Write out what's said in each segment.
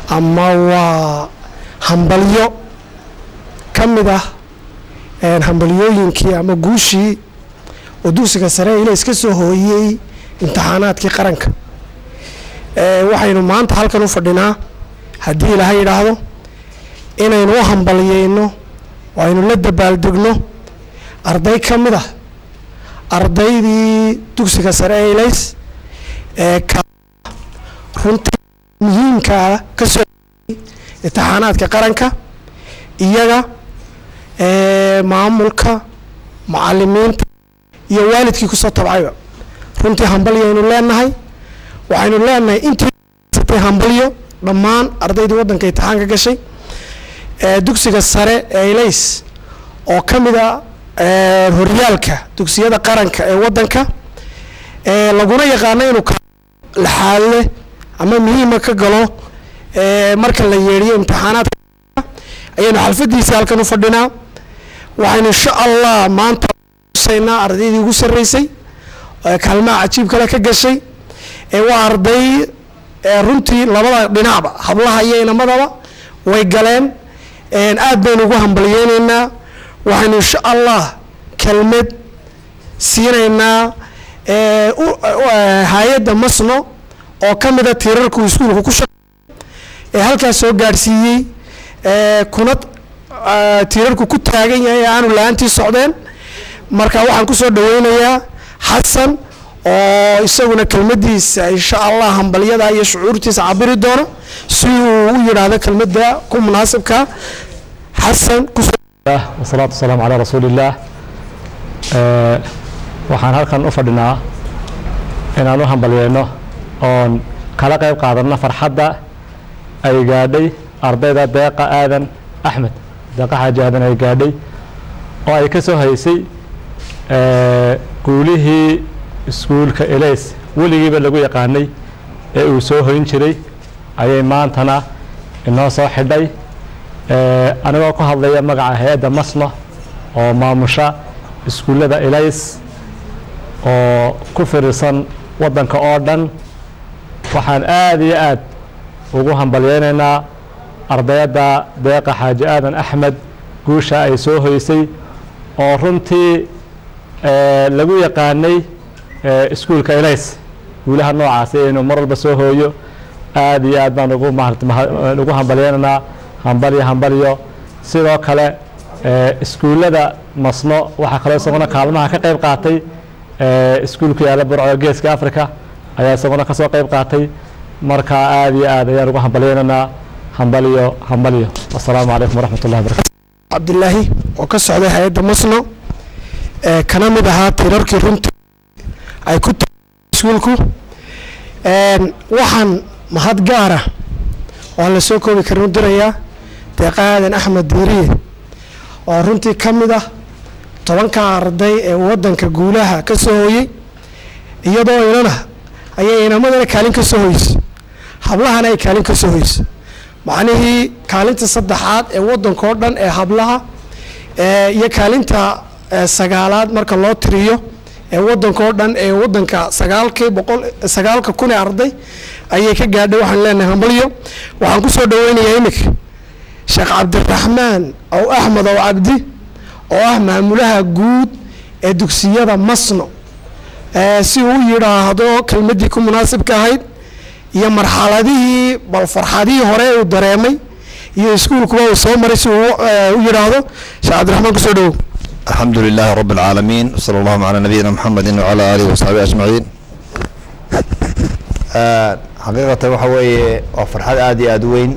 ama waa hambalyo ka mid ah hambalyooyinkii ama guushii oo dugsiga sare ilays ka soo hooyey imtixaanaadkii qaranka waxaynu maanta halkan u fadhinaa haddii ilaaha yidhaahdo inaynu u hambalyeyno oo aynu la dabaaldegno arday ka mid ah ardaydii dugsiga sare ee ilays ee ka runtii muhiimkaa ka soo imtixaanaadka qaranka iyaga maamulka macalimiinta iyo waalidkii kusoo tabcayba runtii hambalyaynu leenahay waxaynu leenahay intii hambalyo dhammaan ardaydii waddanka imtixaanka gashay dugsiga sare ee ilays oo ka mid a horyaalka dugsiyada qaranka ee waddanka laguna yaqaano inuu laxaadle ama muhiima ka galo marka la yeedhiyo imtixaanaadka ayaynu xalfadiisa halkan u fadhinaa waxaynu insha allah maanta usaynaa ardaydii ugu sarreysay kaalmaha cajiib kale ka gashay waa arday runtii labada dhinacba hablaha iyo inamadaba way galeen aad baynu ugu hambalyeyneynaa waxaynu insha allah kelmad siinaynaa hay-adda masno oo ka mida tiirarku iskuulka ku shaqey ee halkaas soo gaadhsiiyey kuna tiirarku ku taagan yahay ee aanu la-aantii socdeen marka waxaan kusoo dhaweynayaa xasan oo isaguna kelmadiisa insha allah hambalyada iyo shucuurtiisa cabiri doono si uu u yidhaahdo kelmada ku munaasibka xasan wasalaatu wasalaamu calaa rasuuli illaah waxaan halkan u fadhinaa inaan u hambalyeyno oon kala qayb qaadanno farxadda ay gaadhay ardayda deeqa aadan axmed deeqa xaaji aadan ay gaadhay oo ay ka soo haysay guulihii iskuulka elays weligiiba lagu yaqaanay ee uu soo hoyn jiray ayay maantana inoo soo xidhay anigoo ku hadlaya magaca hay-adda masno oo maamusha iskuullada elays oo ku firisan waddanka oo dhan waxaan aada iyo aad ugu hambalyeynaynaa ardayadda deeqa xaaji aadan axmed guusha ay soo hoysay oo runtii lagu yaqaanay iskuulka elays guulaha noocaasi inuu mar walba soo hooyo aada iyo aad baan ugu ugu hambalyeynaynaa hambalyo hambalyo sidoo kale iskuullada masno waxaa kaloo isaguna kaalmaha ka qayb qaatay iskuulku yaalla burco geeska africa ayaa isaguna kasoo qayb qaatay marka aada iyo aad ayaan ugu hambalyeynaynaa hambalyo hambalyo wasalaamu calaykum waraxmat ullahi barakatu cabdilaahi oo ka socday hay-adda masno kana mid ahaa tirarkii runtii ay ku ta iskuulku waxaan mahad gaara oo aan la soo koobi karin u dirayaa deeqa aadan axmed diiriye oo runtii ka mid ah tobanka arday ee waddanka guulaha ka soo hooyey iyadoo inana ayay inamadana kaalin ka soo hoysay hablahana ay kaalin ka soo hoysay macnihii kaalinta saddexaad ee waddanka oo dhan ee hablaha iyo kaalinta sagaalaad marka loo tiriyo ee waddanka oo dhan ee waddanka sagaalkii boqol sagaalka kun ee arday ayay ka gaadhay waxaan leenahay hambalyo waxaan kusoo dhaweynayaa iminka sheekh cabdiraxmaan ow axmed ow cabdi oo ah maamulaha guud ee dugsiyada masno si uu yidhaahdo kelmaddii ku munaasibka ahayd iyo marxaladihii bal farxadihii hore uu dareemay iyo iskuulkuba uu soo maray si uu u yidhaahdo sheekh cabdiraxmaan kusoo dhawow الحمد لله رب العالمين وصلى الله على نبينا محمد وعلى آله وصحبه أجمعين xaqiiqatan waxa weeye waa farxad aada iyo aada u weyn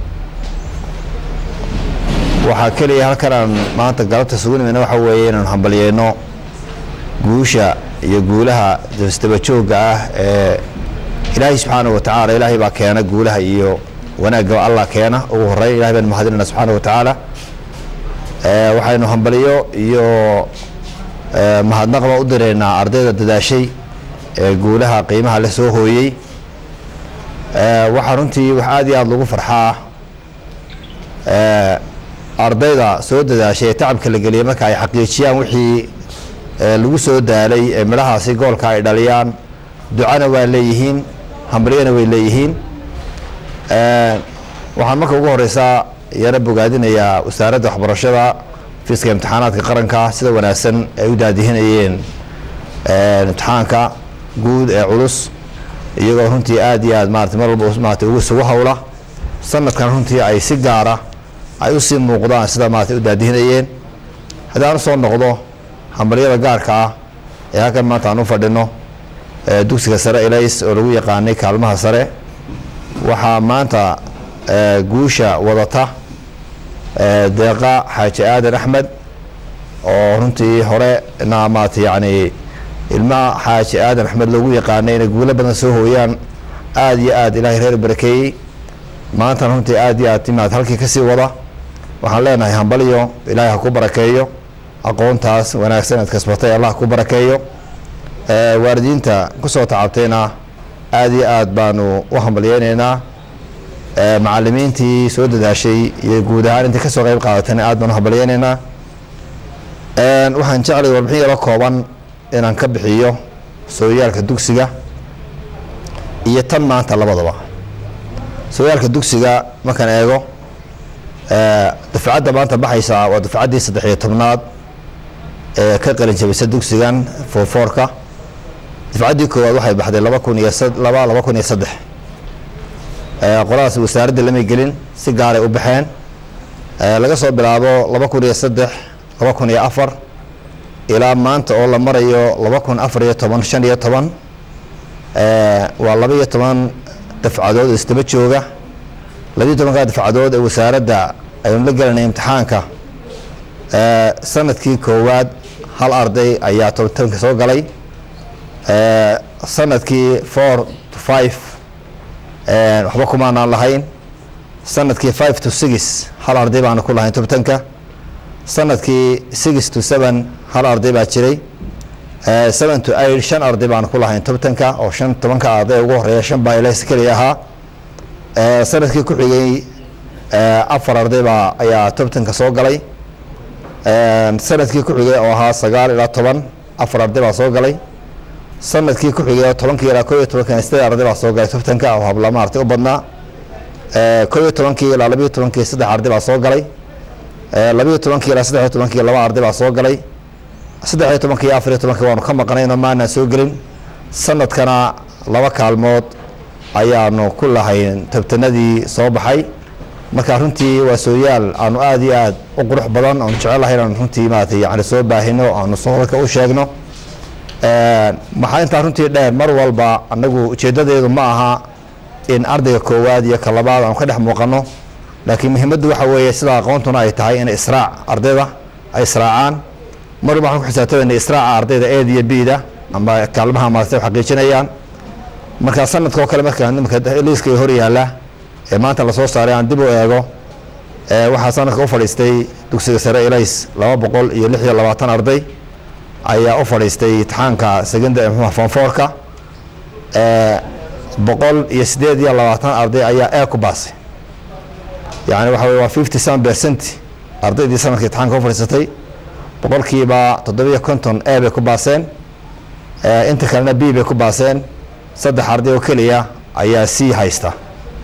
waxaa keliya halkan aan maanta galabta sugunimeyna waxa weeye inaan hambalyeyno guusha iyo guulaha dabasdaba joogga ah ee ilaahay subxaanahu wa tacaala ilaahay baa keena guulaha iyo wanaagga allah keena ugu horeyn ilahay baan mahadinayna subxaanahu wa tacaala waxaynu hambalyo iyo mahadnaqba u direynaa ardayda dadaashay ee guulaha qiimaha la soo hooyey waxaa runtii wax aada iyo aada lagu farxaa ardayda soo dadaashay ee tacabka la geliyay marka ay xaqiijiyaan wixii lagu soo daalay ee midhahaasi goolka ay dhaliyaan ducana waa leeyihiin hambalyana way leeyihiin waxaan marka ugu horeysaa yara bogaadinayaa wasaaradda waxbarashada fiiska imtixaanaadka qaranka sida wanaagsan ay u daadihinayeen imtixaanka guud ee culus iyagoo runtii aad iyo aad maarata mar walba maarata ugu sugu howla sanadkan runtii ay si gaara ay usii muuqdaan sida maarata u daadihinayeen haddaan usoo noqdo hambalyada gaarka ah ee halkan maanta aan u fadhino dugsiga sare elays oo lagu yaqaanay kaalmaha sare waxaa maanta guusha wadata deeqa xaaji aadan axmed oo runtii hore na maarata yacni ilmaha xaaji aadan axmed loogu yaqaanay inay guulo badan soo hooyaan aada iyo aad ilaahay reer barakeeyey maantana runtii aad iyo aad timaad halkii kasii wada waxaan leenahay hambalyo ilaahay ha ku barakeeyo aqoontaas wanaagsan aad kasbatay allah ku barakeeyo waalidiinta kusoo tacabtayna aada iyo aad baanu u hambalyeyneynaa macalimiintii soo dadaashay iyo guud ahaan intii kasoo qeyb qaadatayna aad baan u hambalyeyneynaa waxaan jeclay warbixin yaro kooban inaan ka bixiyo sooyaalka dugsiga iyo tan maanta labadaba sooyaalka dugsiga markaan eego dafcadda maanta baxaysa waa dafcaddii saddex iyo tobnaad ee ka qalin jabisa dugsigan foorfoorka dafcaddii koowaad waxay baxday laba kun iyo laba laba kun iyo saddex qoladaas wasaaradda lamay gelin si gaaray u baxeen laga soo bilaabo laba kun iyo saddex laba kun iyo afar ilaa maanta oo la marayo laba kun afar iyo toban shan iyo toban waa laba iyo toban dafcadood oo isdaba jooga labiiyo tobankaa dafcadood ee wasaaradda aynu la gelanay imtixaanka sanadkii koowaad hal arday ayaa tobanka soo galay sanadkii four to five waxba kumaanaan lahayn sanadkii five to six hal arday baana ku lahayn tobanka sanadkii six to seven hal arday baa jiray seven to eight shan arday baana ku lahayn tobanka oo shan tobanka arday ugu horeeya shan baa ilays keliya ahaa sanadkii ku xigay afar arday baa ayaa tobanka soo galay sanadkii ku xigay oo ahaa sagaal ilaa toban afar arday baa soo galay sanadkii ku xigay tobankii ilaa ko iyo tobanka sideed arday baa soo galay tobanka oo habla maartay u badnaa ko iyo tobankii ilaa labiyo tobankii saddex arday baa soo galay labiyo tobankii ilaa saddex iyo tobankii laba arday baa soo galay saddex iyo tobankii iyo afar iyo tobankii waanu ka maqnayn oo maanaan soo gelin sanadkana laba kaalmood ayaanu ku lahayn tabtanadii soo baxay marka runtii waa sooyaal aanu aada iyo aad u qurux badan aanu jecelahay inaanu runtii maarata yani soo baahino aanu soo halka u sheegno maxaa intaa runtii dheer mar walba anagu ujeedadeedu ma aha in ardayga koowaad iyo ka labaad aanu ka dhex muuqano laakiin muhiimaddu waxa weeye sida aqoontuna ay tahay in israac ardayda ay israacaan mar walba waxaan ku xisaabtamayna israaca ardayda eed iyo bida ama kaalmaha maarata xaqiijinayaan marka sanadka oo kale marka nimaka liiska hor yaala ee maanta lasoo saaray aan dib u eego waxaa sanadka u fadhiistay dugsiga sare elays laba boqol iyo lix iyo labaatan arday ayaa u fadhiistay imtixaanka secondary mxua fonfoorka boqol iyo sideed iyo labaatan arday ayaa ee ku baasay yani waxa wey waa fifty seven percent ardaydii sanadka imtixaanka u fadhiisatay boqolkiiba toddobiyo konton e bay ku baaseen inta kalena b bay ku baaseen saddex arday oo keliya ayaa c haysta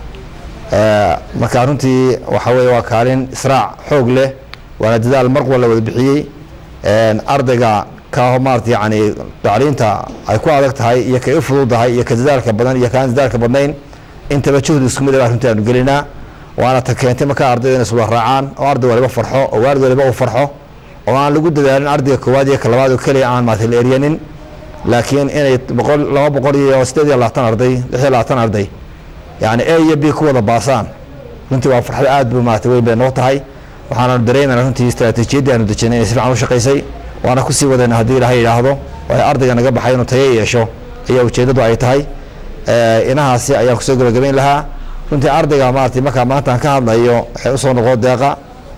marka runtii waxa weye waa kaalin israac xoog leh waana dadaal mar wal la wada bixiyey ardayga ka maarata yani tacliinta ay ku adag tahay iyo kay u fududahay iyo ka dadaalka badan iyo kaan dadaalka badnayn intaba juhdi isku mid baa runtii aanu gelinaa waana ta keentay markaa ardayda inay iswada raacaan oo arday waliba farxo oo waalid waliba uu farxo oo aan lagu dadaalin ardayga koowaad iyo ka labaad oo keliya aan maarata la eryanin laakiin inay boqol laba boqol iyo sideed iyo labaatan arday lix iyo labaatan arday yani a iyo b ku wada baasaan runtii waa farxad aad bu maarata weyn bay noo tahay waxaana dareemayna runtii istraatiijiyaddii aanu dejinay inay si fiican u shaqaysay waana kusii wadayna haddii ilahay yidhaahdo waayo ardayga naga baxay inuu tayo yeesho ayaa ujeeddadu ay tahay inahaasi ayaan kusoo gabagabayn lahaa runtii ardayga maarata markaa maanta aan ka hadlayo waxay usoo noqdo deeqa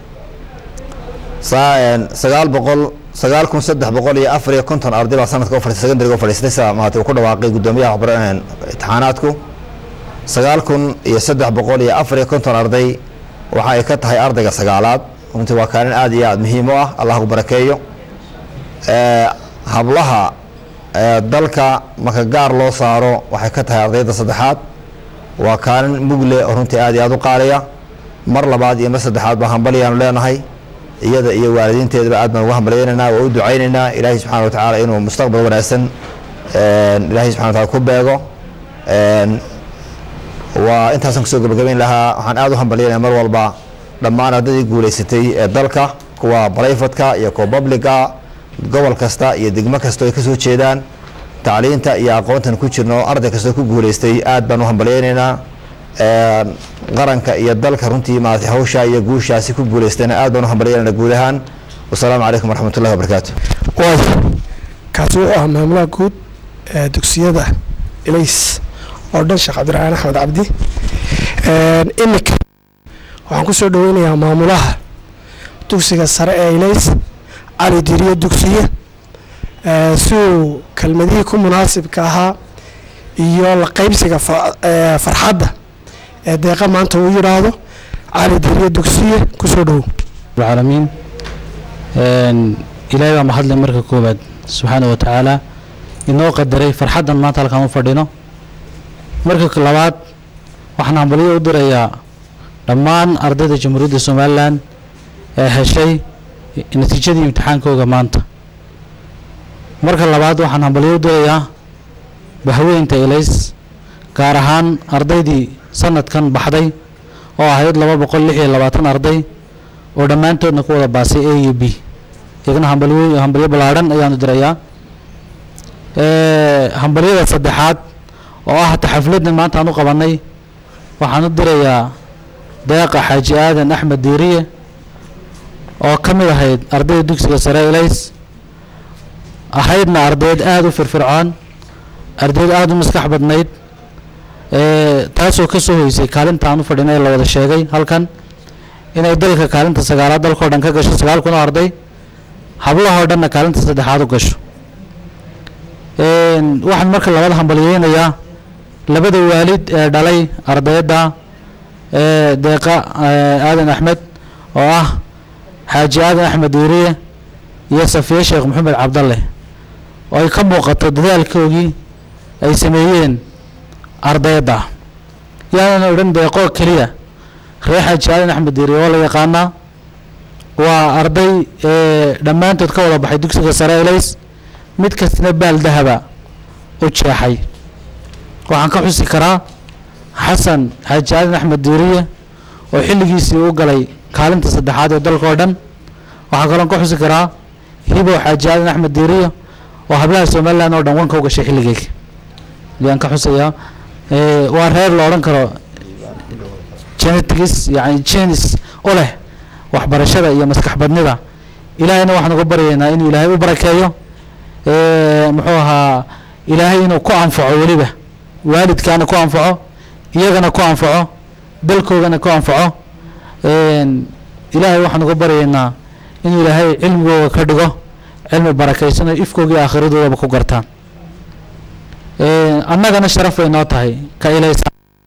sagaal boqol sagaal kun saddex boqol iyo afar iyo konton arday baa sanadka u fadhiistay secondariga u fadhiistay sida maarata uu ku dhawaaqay guddoomiyaha waxbar imtixaanaadku sagaal kun iyo saddex boqol iyo afar iyo konton arday waxa ay ka tahay ardayga sagaalaad runtii waa kaalin aada iyo aada muhiim u ah allah ku barakeeyo hablaha dalka marka gaar loo saaro waxay ka tahay ardayda saddexaad waa kaalin mugle oo runtii aada iyo aada u qaaliya mar labaad iyo mar saddexaad baa hambalyaanu leenahay iyada iyo waalidiinteedaba aad baan ugu hambalyaynaynaa waa u ducaynaynaa ilaahay subxana wa tacaala inuu mustaqbal wanaagsan ilaahay subxana wa taala ku beego waa intaasaan kusoo gabagabayn lahaa waxaan aad u hambalyaynaya mar walba dhammaan ardaydii guulaysatay ee dalka kuwa brifadka iyo kuwa publica gobol kasta iyo degmo kasta ay kasoo jeedaan tacliinta iyo aqoontan ku jirno arday kastoo ku guulaystay aad baan u hambalyaynaynaa qaranka iyo dalka runtii maarata hawshaa iyo guushaasi ku guulaystayna aad baan u hambalyaynayna guud ahaan wasalaamu calaykum waraxmat ullahi wabarakaatu waay kaasi wuxuu ahaa maamulaha guud ee dugsiyada ilays oo dhan sheekh cabdiraxmaan axmed cabdi iminka waxaan ku soo dhaweynayaa maamulaha dugsiga sare ee ilays cali diriyo dugsiye si uu kelmadihii ku munaasibka ahaa iyo la qeybsiga farxadda ee deeqa maanta uu yidhaahdo cali diriyo dugsiye kusoo dhowow العالمين ilaahay baa mahadle marka koowaad subxaana wa tacaala inoo qadaray farxaddan maanta halkaan u fadhino marka labaad waxaan hambalyo u dirayaa dhammaan ardayda jamhuuriyadda somalilan ee heshay natiijadii imtixaankooga maanta marka labaad waxaan hambalyo u dirayaa bahweynta elays gaar ahaan ardaydii sanadkan baxday oo ahayd laba boqol lix iyo labaatan arday oo dhammaantoodna ku wada baasay a iyo b iyagana hambalyo hambalyo ballaadhan ayaanu dirayaa hambalyada saddexaad oo ah hata xafladdan maanta aan u qabanay waxaan u dirayaa deeqa xaaji aadan axmed diiriye oo ka mid ahayd ardayda dugsiga sare elays ahaydna ardayd aada u firfircoon ardayd aada u maskax badnayd taasoo ka soo hoysay kaalinta aan u fadhinay ee la wada sheegay halkan inay dalka kaalinta sagaalaad dalkao dhan ka gasho sagaal kun oo arday hablahoo dhanna kaalinta saddexaad u gasho waxaan marka labada hambalyeynayaa labada waalid ee dhalay ardayda ee deeqa aadan axmed oo ah xaaji aadan axmed diiriye iyo safiye sheekh maxamed cabdalle oo ay ka muuqato dadaalkoogii ay sameeyeen ardayda yaanan odhan deeqoo keliya reer xaaji aadan axmed diiriye oo la yaqaanaa waa arday dhammaantood ka wada baxay dugsiga sare elays mid kastana baal dahaba u jeexay waxaan ka xusi karaa xasan xaaji aadan axmed diiriye oo xilligiisii u galay kaalinta saddexaad ee dalka oo dhan waxaa kaloon ka xusi karaa hibow xaaji aadan axmed diiriye oo hablaha somalilan oo dhan wanka u gashay xilligeyga ayaan ka xusayaa waa reer la odhan karo genetics yani genis u leh waxbarashada iyo maskax badnida ilaahayna waxaan uga baryaynaa inuu ilaahay u barakeeyo muxuu ahaa ilaahay inuu ku anfaco weliba waalidkaana ku anfaco iyagana ku anfaco dalkoogana ku anfaco ilaahay waxaan uga baryaynaa inuu ilaahay cilmigooga ka dhigo cilmi barakaysan oo ifkooga iyo akhiradoodaba ku gartaan annagana sharaf bay noo tahay ka ilays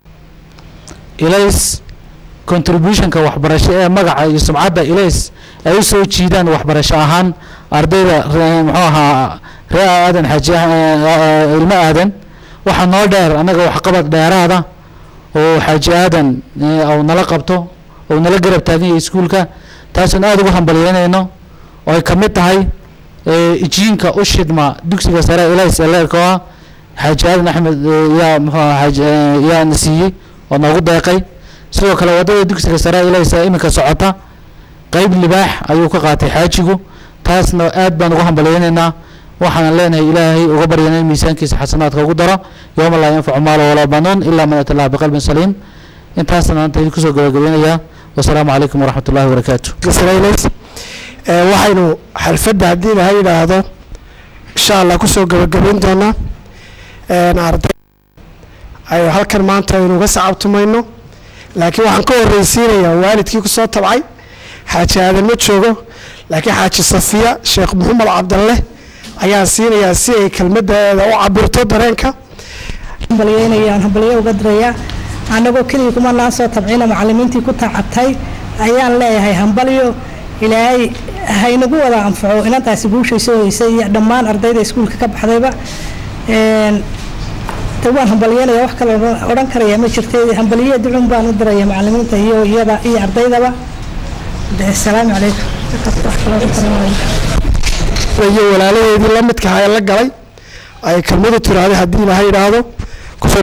ilays contributionka waxbarasho ee magaca iyo sumcadda ilays ay u soo jiidaan waxbarasho ahaan ardayda muxuu ahaa ree aadan xaaji ilmo aadan waxaa noo dheer annaga waxqabad dheeraada oo xaaji aadan ou nala qabto ou nala garab taagan yahay iskuulka taasoon aada ugu hambalyeynayno oo ay ka mid tahay ijiinka u shidma dugsiga sare ilays ee leerka oo ah xaaji aadan axmed yaa muxuu aha yaana siiyey oo noogu deeqay sidoo kale waddada dugsiga sare ilays ee iminka socota qeyb libaax ayuu ka qaatay xaajigu taasna aad baan ugu hambalyeynaynaa waxaan leenahay ilaahay uga baryana in miisaankiisa xasanaadka ugu daro yowma laa yanfacu maalo walaa banuun ilaa man ata allah biqalbin saliim intaasna maanta idin kusoo gabagabeynayaa wasalaamu calaykum waraxmat ullahi wabarakaatu israa'iilays waxaynu xalfadda haddii laha yidhaahdo insha allah kusoo gabagabayn doonaa arday ay halkan maanta aynu uga sacabtumayno laakiin waxaan ka horreysiinayaa waalidkii kusoo tabcay xaaji aadan ma joogo laakiin xaaji safiya sheekh maxamed cabdalle ayaan siinayaa si ay kelmaddeeda u cabirto dareenka hambalyeynayaan hambalyo uga dirayaa annagoo keligii kuma naan soo tabcina macallimiintii ku tacabtay ayaan leeyahay hambalyo ilaahay haynagu wada anfaco inantaasi guushay soo heysay iyo dhammaan ardayda iskuulka ka baxdayba de waan hambalyeynaya wax kale odhan- odhan karaya ma jirta hambaliye ducun baan u diraya macalimiinta iyo iyada iyo ardaydaba de asalaamu calaykum wax kale odhan kara maayo. iyo walaalaheedii la midka ahaa ee la galay ay kelmadu tiraahday haddii ilaahay yidhaahdo kusoo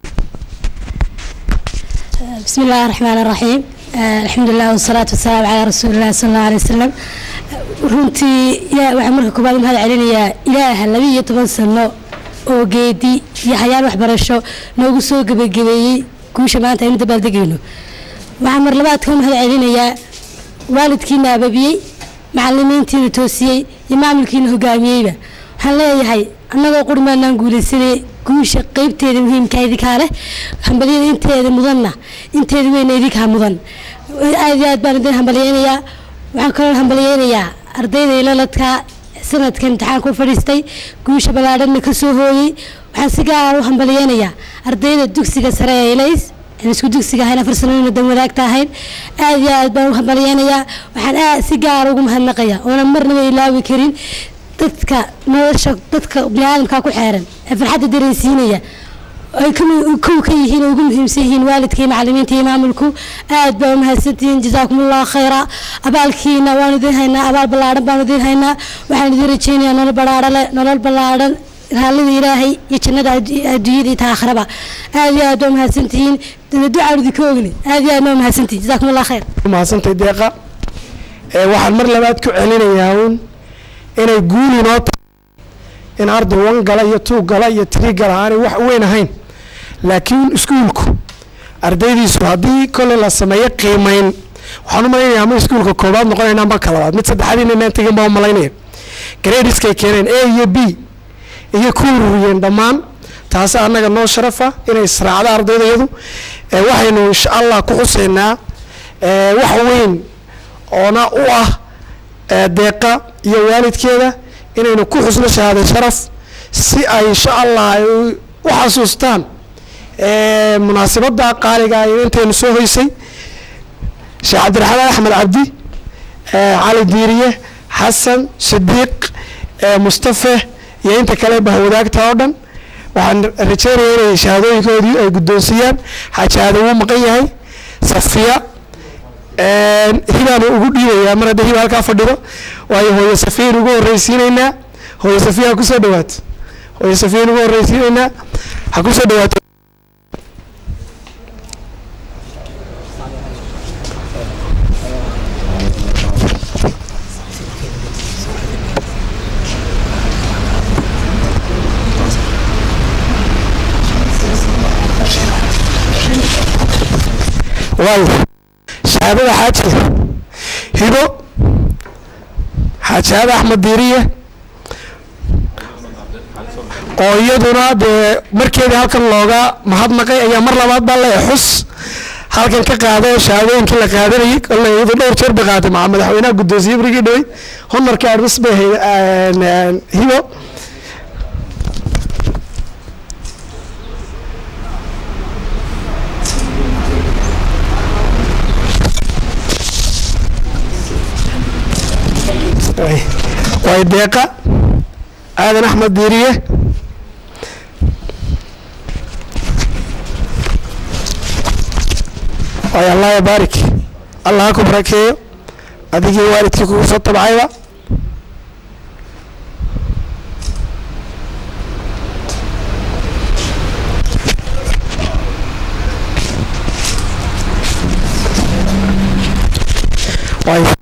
بسم الله الرحمن الرحيم آه الحمد لله والصلاة والسلام على رسول الله صلى الله عليه وسلم runtii ilaa waxaan marka koobaad u mahad celinayaa ilaaha laba iyo toban sano oo geedi iyo hayaal waxbarasho noogu soo gebagabeeyey guusha maanta aynu dabaaldegayno waxaan mar labaad ka mahad celinayaa waalidkiina ababiyey macalimiintiina toosiyey iyo maamulkiina hogaamiyeyba waxaan leeyahay annagoo qurmaanaan guulaysanay guusha qeybteeda muhiimka idinkaa leh hambalyada inteeda mudanna inteeda weyna idinkaa mudan aad iyo aad baan idin hambalyeynayaa waxaan kaloo hambalyeynayaa ardayda ilaladka sanadka imtixaanka u fadhiistay guusha ballaadhanna ka soo hooyey waxaan si gaara u hambalyeynayaa ardayda dugsiga sare ee ilays aan isku dugsiga ahayn afar sanadna dan wadaagta ahayn aad iyo aad baan u hambalyeynayaa waxaan aad si gaara ugu mahadnaqaya oonan marnaba ilaawi karin dadka nolosha dadka biniaadamka ku xeeran ee farxadda dareensiinaya ay kami- kow ka yihiin oo ugu muhiimsan yihiin waalidka iyo macalimiinta iyo maamulku aad baa umahadsantihiin jazaakum allahu khayra abaalkiina waan idin haynaa abaal ballaadhan baan idin haynaa waxaan idin rajeynayaa nolol ballaadhale nolol ballaadhan raallida ilaahay iyo jannada addu- adduunyada iyo ta aakhiraba aad iyo aad baa umahadsantihiin dana ducaan idinka ogni aad iyo aad baa umahadsantihiin jazaakum allahu khayr mahadsantay deeqa ee waxaan mar labaad ku celinayaa uun inay guul inoo tahay in arday wan gala iyo tuug gala iyo tiri gala aanay wax weyn ahayn laakiin iskuulku ardaydiisu haddii koley la sameeyo qiimeyn waxaan u malaynayaa ama iskuulka koobaad noqonayna ama ka labaad mid saddexaadiina inaan tegin baa u malaynaya gradeskay keeneen a iyo b iyo ku ururiyeen dhammaan taasi annaga noo sharafa inay israacda ardaydayadu ee waxaynu insha allah ku xuseynaa ee wax weyn oona u ah ee deeqa iyo waalidkeeda inaynu ku xusno shahaado sharaf si ay insha allah ay u u xasuustaan ee munaasabada qaaliga ah ee intaynu soo hoysay sheekh cabdiraxmaan axmed cabdi ee cali diiriye xasan sidiiq ee mustafe iyo inta kale bahwadaagta oo dhan waxaan rajeynayaa inay shahaadooyinkoodii ay guddoonsiiyaan xajaada wuu maqan yahay safiya hibaan ugu dhiibayaa mar hadda hiba halkaa fadhido waayo hooyo safiyan ugu horreysiinaynaa hooyo safiya ha kusoo dhawaato hooyo safiyan ugu horreysiinaynaa ha kusoo dhawaato waayo shahaadada xaaji hibo xaajaada axmed diiriye oo iyaduna dee markeedii halkan looga mahadnaqay ayaa mar labaad baa le xus halkan ka qaada oo shahaadooyinkii la qaadanayay kolle iyadu dhowr jeer bay qaaday maa madaxweynaha guddoonsiye brigii dhawey honorka admis bay ahayd hibo way deeqa aadan axmed diiriye waay allah yabaarik allah ha ku barakeeyo adigii waalidkii kugu soo tabcayba waay